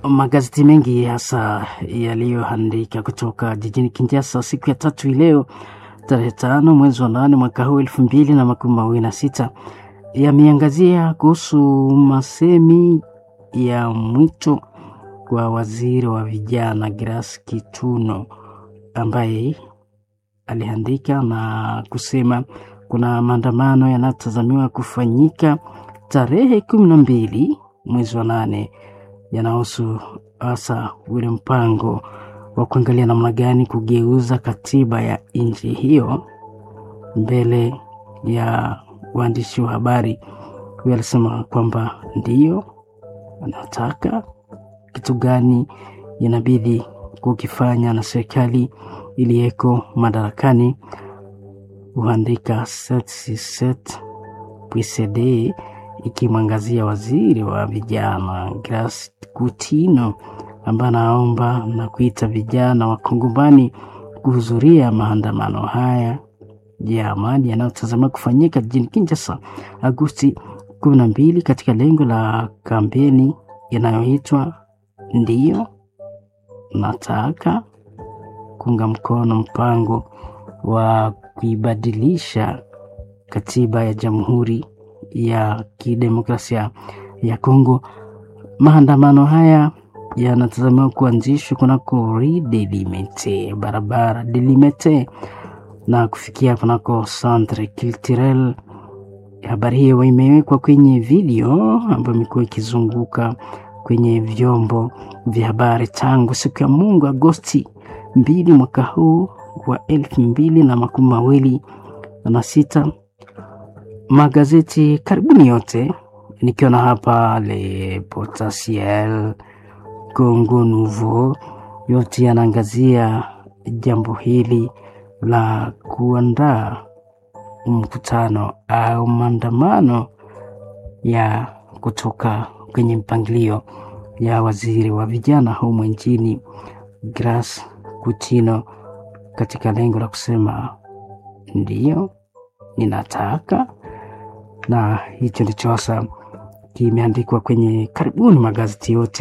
magazeti mengi hasa yaliyoandika kutoka jijini Kinshasa siku ya tatu leo tarehe tano mwezi wa nane mwaka huu elfu mbili na makumi mawili na sita yameangazia kuhusu masemi ya mwito wa waziri wa vijana Grace Kituno ambaye aliandika na kusema kuna maandamano yanayotazamiwa kufanyika tarehe kumi na mbili mwezi wa nane yanahusu hasa ule mpango wa kuangalia namna gani kugeuza katiba ya nchi hiyo mbele ya waandishi wa habari. Huyo alisema kwamba ndiyo anataka kitu gani inabidi kukifanya na serikali iliyeko madarakani. Huandika pcd ikimwangazia waziri wa vijana Grace Kutino ambaye anaomba na kuita vijana wa Kongomani kuhudhuria maandamano haya ya amani yanayotazamiwa kufanyika jijini Kinshasa Agosti kumi na mbili katika lengo la kampeni inayoitwa ndiyo nataka kuunga mkono mpango wa kuibadilisha katiba ya Jamhuri ya Kidemokrasia ya Kongo. Maandamano haya yanatazamiwa kuanzishwa kunako Rue Delimete, barabara Delimete na kufikia kunako Centre Culturel. Habari hiyo imewekwa kwenye video ambayo imekuwa ikizunguka kwenye vyombo vya habari tangu siku ya Mungu Agosti mbili mwaka huu wa elfu mbili na makumi mawili na sita. Magazeti karibuni yote nikiona hapa Le Potentiel, Congo Nouveau, yote yanaangazia jambo hili la kuandaa mkutano au maandamano ya kutoka kwenye mpangilio ya waziri wa vijana humu nchini Grace Kutino katika lengo la kusema ndiyo ninataka, na hicho ndicho hasa kimeandikwa kwenye karibuni magazeti yote